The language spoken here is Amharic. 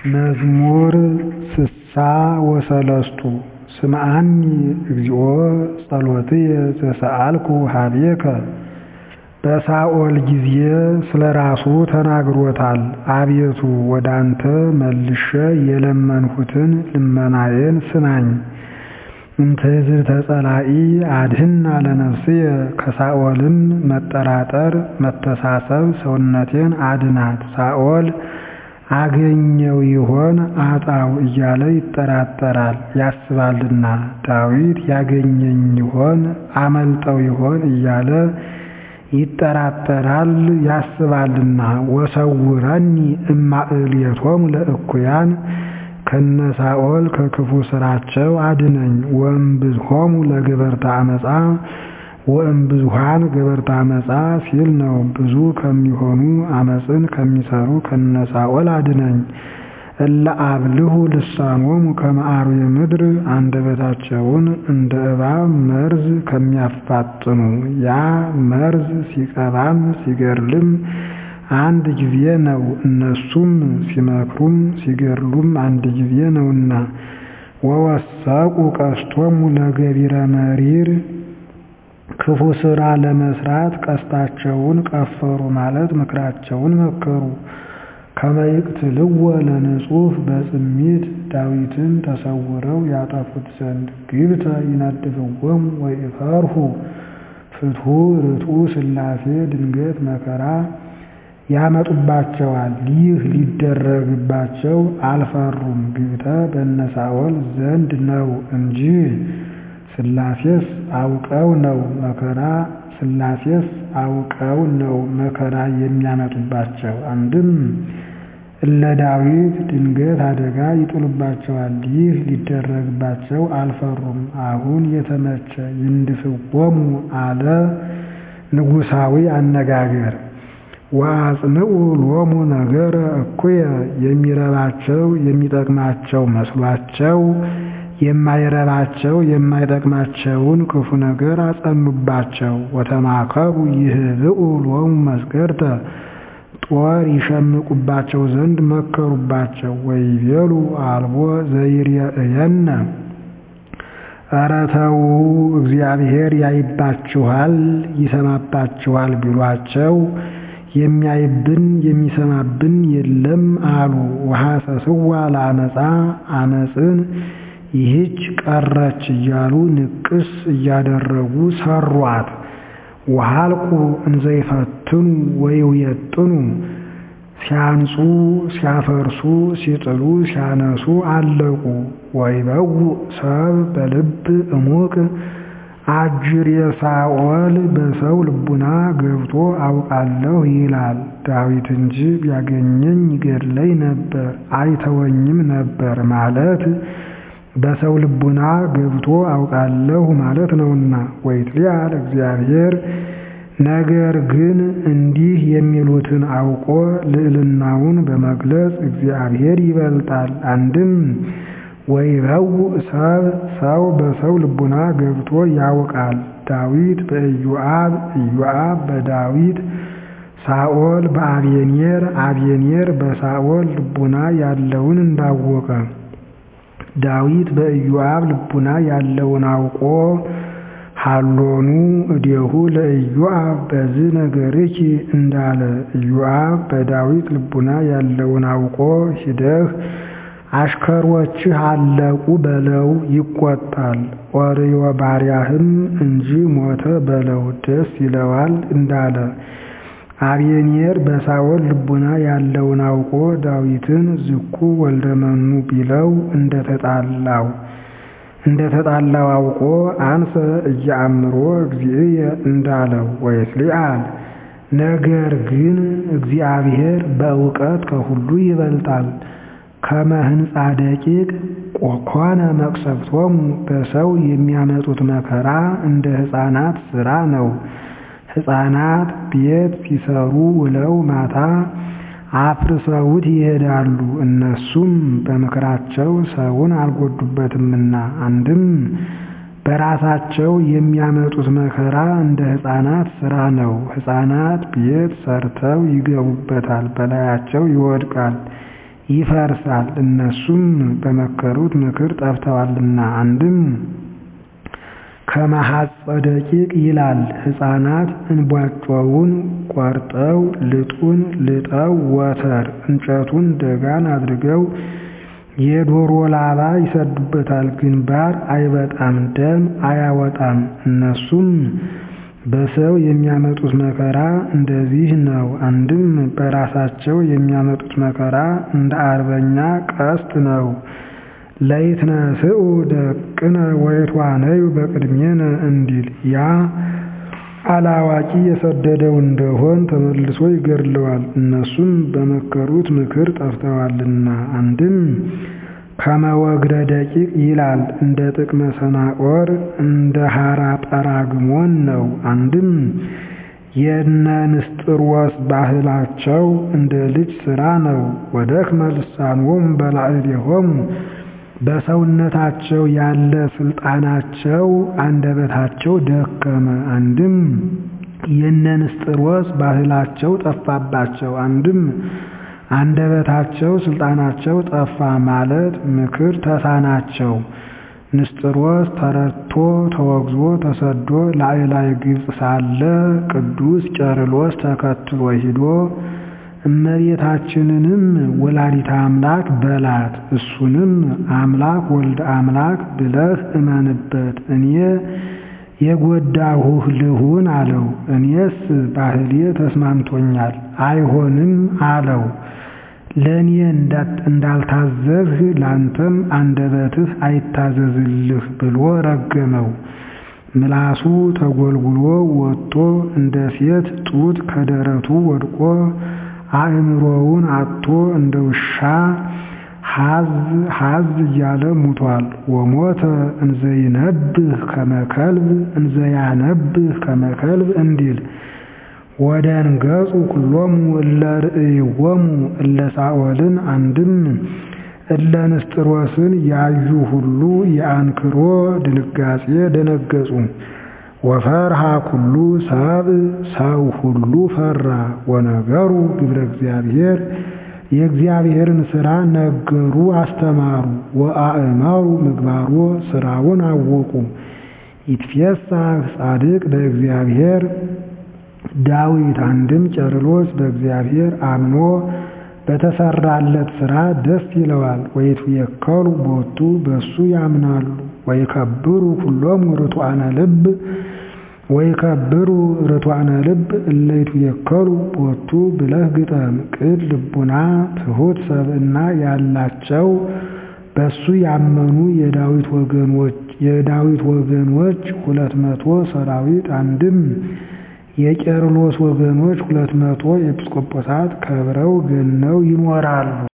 መዝሙር ስሳ ወሰለስቱ ስምዓኒ እግዚኦ ጸሎትየ ዘሰአልኩ ኀቤከ በሳኦል ጊዜ ስለ ራሱ ተናግሮታል። አቤቱ ወደ አንተ መልሼ የለመንሁትን ልመናዬን ስማኝ። እምትዕዝብተ ጸላኢ አድኅና ለነፍስየ ከሳኦልም መጠራጠር መተሳሰብ ሰውነቴን አድናት። ሳኦል አገኘው ይሆን አጣው እያለ ይጠራጠራል ያስባልና፣ ዳዊት ያገኘኝ ይሆን አመልጠው ይሆን እያለ ይጠራጠራል ያስባልና። ወሰውረኒ እማእልየቶሙ ለእኩያን ከነ ሳኦል ከክፉ ሥራቸው አድነኝ። ወእምብዝሖሙ ለገበርተ ዓመፃ ወእምብዙኃን ገበርተ ዓመፃ ሲል ነው። ብዙ ከሚሆኑ ዓመፅን ከሚሰሩ ከነ ሳኦል አድነኝ። እለ አብልሁ ልሳኖሙ ከመ አርዌ ምድር አንደበታቸውን እንደ እባብ መርዝ ከሚያፋጥኑ ያ መርዝ ሲቀባም ሲገድልም አንድ ጊዜ ነው። እነሱም ሲመክሩም ሲገድሉም አንድ ጊዜ ነውና። ወወሰቁ ቀስቶሙ ለገቢረ መሪር ክፉ ሥራ ለመስራት ቀስታቸውን ቀፈሩ ማለት ምክራቸውን መከሩ። ከመ ይቅትልዎ ለንጹሕ በጽሚት ዳዊትን ተሰውረው ያጠፉት ዘንድ ግብተ ይነድፍዎሙ ወይፈርሁ ፍትሑ ርቱዕ ሥላሴ ድንገት መከራ ያመጡባቸዋል። ይህ ሊደረግባቸው አልፈሩም። ግብተ በነ ሳኦል ዘንድ ነው እንጂ ሥላሴስ አውቀው ነው መከራ ሥላሴስ አውቀው ነው መከራ የሚያመጡባቸው። አንድም እለ ዳዊት ድንገት አደጋ ይጥሉባቸዋል። ይህ ሊደረግባቸው አልፈሩም። አሁን የተመቸ ይንድፍዎሙ አለ ንጉሣዊ አነጋገር። ወአጽንዑ ሎሙ ነገረ እኩየ የሚረባቸው የሚጠቅማቸው መስሏቸው የማይረባቸው የማይጠቅማቸውን ክፉ ነገር አጸኑባቸው። ወተማከሩ ይህብኡ ሎሙ መስገርተ ጦር ይሸምቁባቸው ዘንድ መከሩባቸው። ወይቤሉ አልቦ ዘይሬእየነ ኧረ ተዉ እግዚአብሔር ያይባችኋል ይሰማባችኋል ቢሏቸው የሚያይብን የሚሰማብን የለም አሉ። ወሐሰስዋ ለአመፃ አመፅን ይህች ቀረች እያሉ ንቅስ እያደረጉ ሰሯት። ወሃልቁ እንዘይፈትኑ ወይውየጥኑ ሲያንጹ ሲያፈርሱ ሲጥሉ ሲያነሱ አለቁ። ወይበው ሰብ በልብ እሙቅ አጅር የሳኦል በሰው ልቡና ገብቶ አውቃለሁ ይላል። ዳዊት እንጂ ቢያገኘኝ ይገድለኝ ነበር አይተወኝም ነበር ማለት በሰው ልቡና ገብቶ አውቃለሁ ማለት ነውና። ወይትሊአል እግዚአብሔር ነገር ግን እንዲህ የሚሉትን አውቆ ልዕልናውን በመግለጽ እግዚአብሔር ይበልጣል። አንድም ወይበው ሰብ ሰው በሰው ልቡና ገብቶ ያውቃል። ዳዊት በኢዮአብ ኢዮአብ በዳዊት ሳኦል በአቤኔር አቤኔር በሳኦል ልቡና ያለውን እንዳወቀ ዳዊት በኢዮአብ ልቡና ያለውን አውቆ ሀሎኑ እዴሁ ለኢዮአብ በዚህ ነገርኪ እንዳለ ኢዮአብ በዳዊት ልቡና ያለውን አውቆ ሂደህ አሽከሮችህ አለቁ በለው ይቆጣል። ኦርዮ ባሪያህም እንጂ ሞተ በለው ደስ ይለዋል እንዳለ አቤኔር በሳኦል ልቡና ያለውን አውቆ ዳዊትን ዝኩ ወልደመኑ ቢለው እንደተጣላው እንደተጣላው አውቆ አንሰ እያአምሮ እግዚእየ እንዳለው ወይስሊአል ነገር ግን እግዚአብሔር በእውቀት ከሁሉ ይበልጣል። ከመ ሕንፃ ደቂቅ ኮነ መቅሰፍቶሙ በሰው የሚያመጡት መከራ እንደ ሕፃናት ሥራ ነው። ሕፃናት ቤት ሲሰሩ ውለው ማታ አፍርሰውት ይሄዳሉ። እነሱም በምክራቸው ሰውን አልጎዱበትምና። አንድም በራሳቸው የሚያመጡት መከራ እንደ ሕፃናት ሥራ ነው። ሕፃናት ቤት ሰርተው ይገቡበታል፣ በላያቸው ይወድቃል። ይፈርሳል። እነሱም በመከሩት ምክር ጠፍተዋልና። አንድም ከመሐፀ ደቂቅ ይላል። ሕፃናት እንቧጮውን ቆርጠው ልጡን ልጠው ወተር እንጨቱን ደጋን አድርገው የዶሮ ላባ ይሰዱበታል። ግንባር አይበጣም፣ ደም አያወጣም። እነሱም በሰው የሚያመጡት መከራ እንደዚህ ነው። አንድም በራሳቸው የሚያመጡት መከራ እንደ አርበኛ ቀስት ነው። ለይትነስኡ ደቅነ ወይትዋነዩ በቅድሜነ እንዲል ያ አላዋቂ የሰደደው እንደሆን ተመልሶ ይገድለዋል። እነሱም በመከሩት ምክር ጠፍተዋልና። አንድም ከመወግረ ደቂቅ ይላል። እንደ ጥቅመ ሰናኦር እንደ ሐራ ጰራግሞን ነው። አንድም የነ ንስጥሮስ ባህላቸው እንደ ልጅ ሥራ ነው። ወደክመ ልሳኖሙ በላዕሌሆሙ በሰውነታቸው ያለ ስልጣናቸው አንደበታቸው ደከመ። አንድም የነ ንስጥሮስ ባህላቸው ጠፋባቸው። አንድም አንደበታቸው ስልጣናቸው ጠፋ ማለት ምክር ተሳናቸው። ንስጥሮስ ተረቶ ተወግዞ ተሰዶ ላዕላይ ግብፅ ሳለ ቅዱስ ቄርሎስ ተከትሎ ሂዶ እመቤታችንንም ወላዲተ አምላክ በላት፣ እሱንም አምላክ ወልድ አምላክ ብለህ እመንበት፣ እኔ የጎዳሁህ ልሁን አለው። እኔስ ባህሌ ተስማምቶኛል አይሆንም አለው። ለእኔ እንዳልታዘዝህ ላንተም አንደበትህ አይታዘዝልህ ብሎ ረገመው። ምላሱ ተጎልጉሎ ወጥቶ እንደ ሴት ጡት ከደረቱ ወድቆ አእምሮውን አጥቶ እንደ ውሻ ሀዝ ሀዝ እያለ ሙቷል። ወሞተ እንዘይነብህ ከመከልብ እንዘያነብህ ከመከልብ እንዲል ወደ እንገጹ ኩሎሙ እለ ርእይዎሙ እለ ሳኦልን አንድም እለ ንስጥሮስን ያዩ ሁሉ የአንክሮ ድንጋጼ ደነገጹ። ወፈርሃ ኩሉ ሰብ ሰው ሁሉ ፈራ። ወነገሩ ግብረ እግዚአብሔር የእግዚአብሔርን ሥራ ነገሩ አስተማሩ። ወአእመሩ ምግባሮ ሥራውን አወቁ። ይትፌሳህ ጻድቅ በእግዚአብሔር ዳዊት አንድም ቄርሎስ በእግዚአብሔር አምኖ በተሰራለት ሥራ ደስ ይለዋል። ወይትየከሉ ቦቱ በሱ ያምናሉ። ወይከብሩ ኩሎሙ ርቱዓነ ልብ ወይከብሩ ርቱዓነ ልብ እለ ይትየከሉ ቦቱ ብለህ ግጠም። ቅን ልቡና ትሑት ሰብእና ያላቸው በሱ ያመኑ የዳዊት ወገኖች የዳዊት ወገኖች ሁለት መቶ ሰራዊት አንድም የቄርሎስ ወገኖች ሁለት መቶ ኤጲስቆጶሳት ከብረው ገነው ይኖራሉ።